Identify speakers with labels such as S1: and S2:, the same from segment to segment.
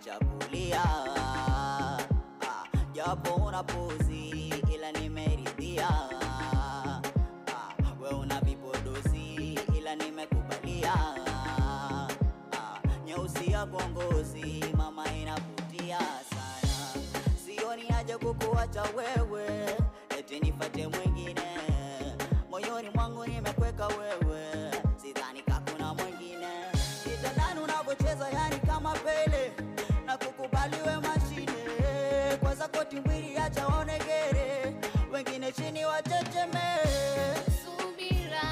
S1: acha kulia ah, japo una puzi ila nimeridhia ah, we una vipodozi ila nimekubalia ah, nyeusi ya kongozi mama inavutia sana sioni haja kukuacha wewe eti nifate mwingine moyoni mwangu nimekweka wewe sidhani kakuna mwingine kitandani unavyocheza yani kama pele na kukubaliwe mashine kwa zakoti mwili acha onegere wengine chini wachecheme
S2: Subira,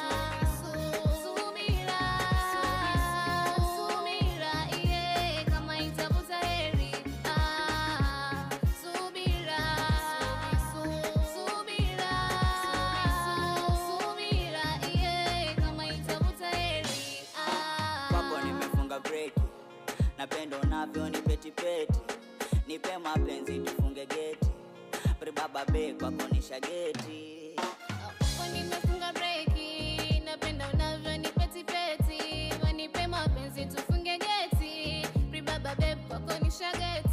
S2: subira, subira, iye kama itavuta heri. Ah, subira, subira, subira, iye kama itavuta heri. Ah.
S1: kwako nimefunga breki napendo navyo ni petipeti nipe mapenzi tufunge geti pribaba be kwako ni shageti
S2: Kwa nimefunga breki, napenda unavyo ni peti peti, wanipe mapenzi tufunge geti, ribaba babe kwako ni shageti.